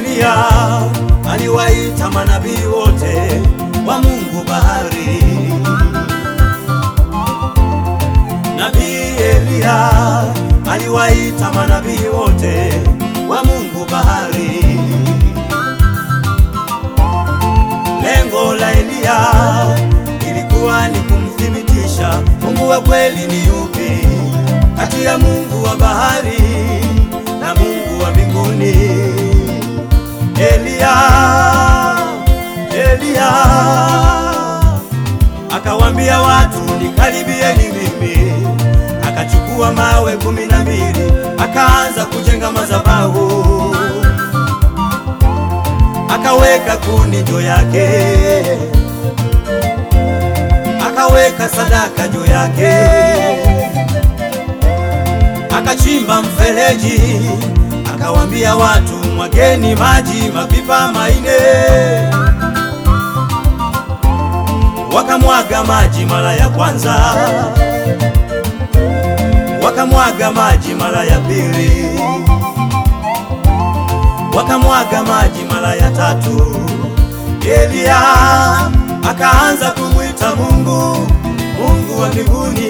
Eliya aliwaita manabii wote wa Mungu bahari. Nabii Eliya aliwaita manabii wote wa Mungu bahari. Lengo la Eliya ilikuwa ni kumthibitisha Mungu wa kweli ni yupi kati ya Mungu wa bahari na Mungu wa mbinguni. Eliya, Eliya akawambia watu nikaribieni mimi, akachukua mawe kumi na mbili akaanza kujenga madhabahu, akaweka kuni juu yake, akaweka sadaka juu yake, akachimba mfereji, akawambia watu mwageni maji mapipa maine wakamwaga maji mara ya kwanza, wakamwaga maji mara ya pili, wakamwaga maji mara ya tatu. Eliya akaanza kumwita Mungu, Mungu wa mbinguni,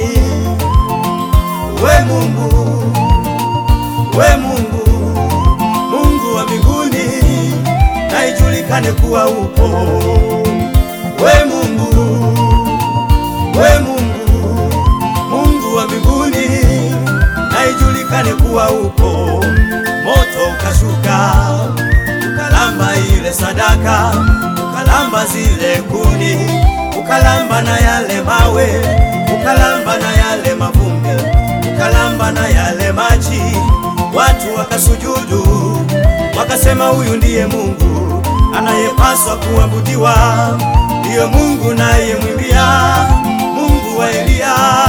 we Mungu, we Mungu, Mungu wa mbinguni, na ijulikane kuwa upo we Mungu, we Mungu, Mungu wa mbinguni, na ijulikane kuwa upo. Moto ukashuka ukalamba ile sadaka, ukalamba zile kuni, ukalamba na yale mawe, ukalamba na yale mavumbi, ukalamba na yale maji. Watu wakasujudu, wakasema huyu ndiye Mungu anayepaswa kuabudiwa ndiyo Mungu naye mwimbia Mungu wa Eliya.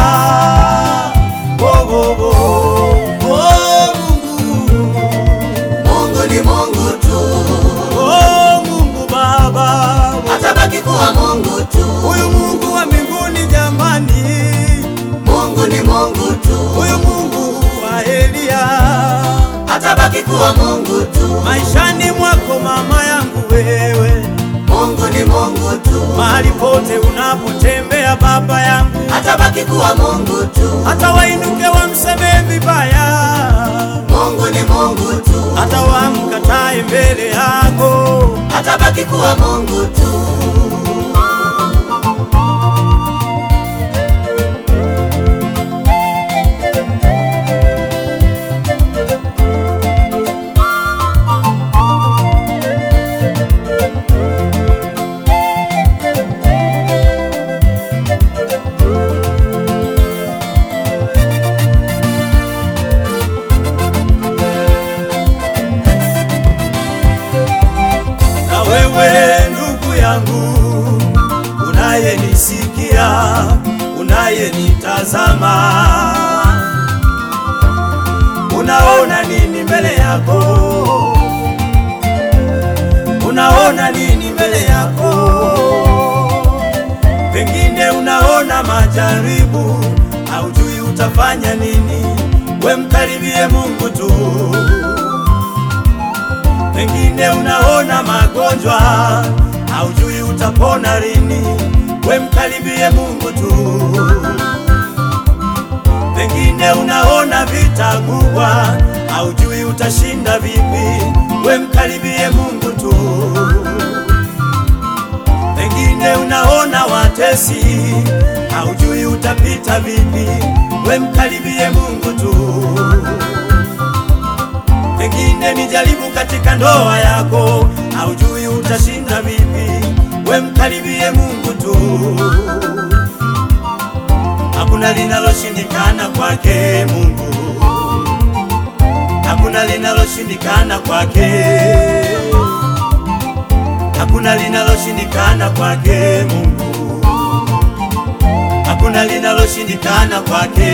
Oh, oh, oh. Oh, Mungu. Mungu ni Mungu tu, Oh, Mungu Baba, atabaki kuwa Mungu tu. huyu Mungu wa mbinguni jamani, Mungu ni Mungu tu, huyu Mungu wa Eliya, atabaki kuwa Mungu tu. maishani mwako mama yangu wewe, Mungu ni Mungu tu, mahali pote unapotembea baba yangu atabaki kuwa Mungu tu. hata wainuke wamsemee vibaya, Mungu ni Mungu tu, hata wamkatae mbele yako. atabaki kuwa Mungu tu. Na wewe ndugu yangu, unayenisikia, unayenitazama, unaona nini mbele yako? Unaona nini mbele yako? Pengine unaona majaribu, haujui utafanya nini. We mkaribie Mungu tu. Pengine unaona magonjwa, haujui utapona lini. We mkaribie Mungu tu. Pengine unaona vita kubwa, haujui utashinda vipi. We mkaribie Mungu tu. Pengine unaona watesi, haujui utapita vipi. We mkaribie Mungu tu. Pengine ni jaribu katika ndoa yako, haujui utashinda vipi. We mkaribie Mungu tu. Hakuna linaloshindikana kwake Mungu, hakuna linaloshindikana kwake, hakuna linaloshindikana kwake Mungu, hakuna linaloshindikana kwake.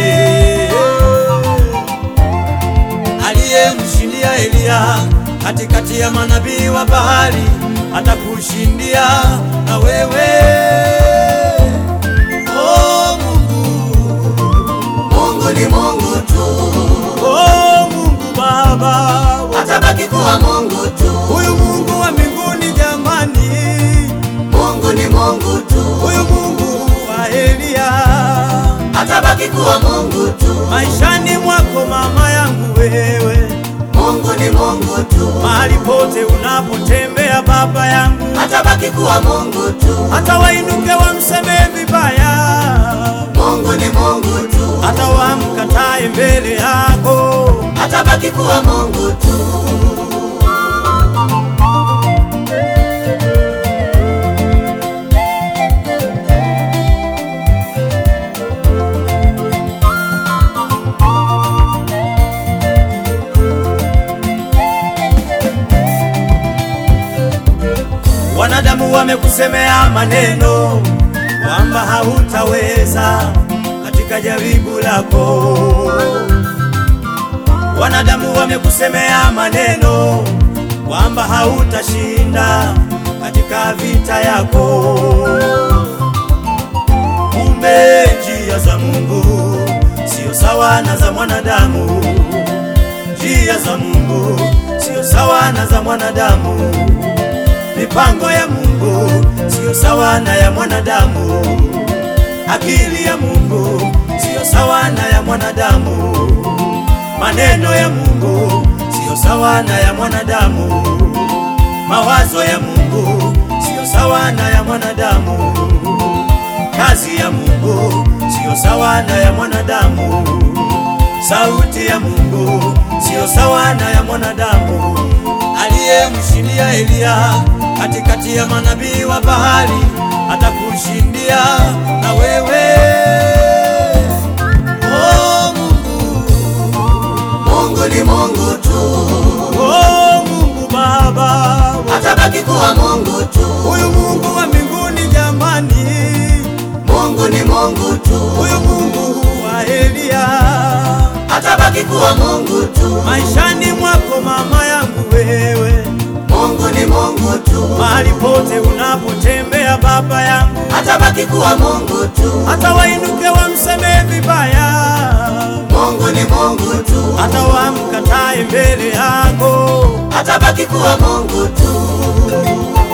Aliyemshindia Eliya katikati ya manabii wa bahari, atakushindia na wewe. Oh Mungu, Mungu ni Mungu tu, oh Mungu Baba, atabaki kuwa Mungu tu. huyu Mungu atabaki kuwa Mungu tu. maishani mwako mama yangu wewe, Mungu ni Mungu tu, mahali pote unapotembea baba yangu, atabaki kuwa Mungu tu. hata wainuke wamsemee vibaya, Mungu ni Mungu tu, hata wamkatae mbele yako, atabaki kuwa Mungu tu. wanadamu wamekusemea maneno kwamba hautaweza katika jaribu lako. Wanadamu wamekusemea maneno kwamba hautashinda katika vita yako. Kumbe njia za Mungu sio sawa na za mwanadamu, njia za Mungu sio sawa na za mwanadamu, mipango ya Mungu sio sawa na ya mwanadamu, akili ya Mungu sio sawa na ya mwanadamu, maneno ya Mungu sio sawa na ya mwanadamu, mawazo ya Mungu sio sawa na ya mwanadamu, kazi ya Mungu sio sawa na ya mwanadamu, sauti ya Mungu sio sawa na ya mwanadamu. Aliyemshindia Eliya katikati ya manabii wa bahari atakushindia na wewe. Oh Mungu, Mungu ni Mungu tu, oh Mungu Baba, atabaki kuwa Mungu tu. huyu Mungu wa mbinguni jamani, Mungu ni Mungu tu, huyu Mungu wa Eliya atabaki kuwa Mungu tu. maishani mwako mama yangu wewe, Mungu ni Mungu tu, mahali pote unapotembea baba yangu, atabaki kuwa Mungu tu. hata wainuke wamsemee vibaya, Mungu ni Mungu tu, hata wamkatae mbele yako, atabaki kuwa Mungu tu.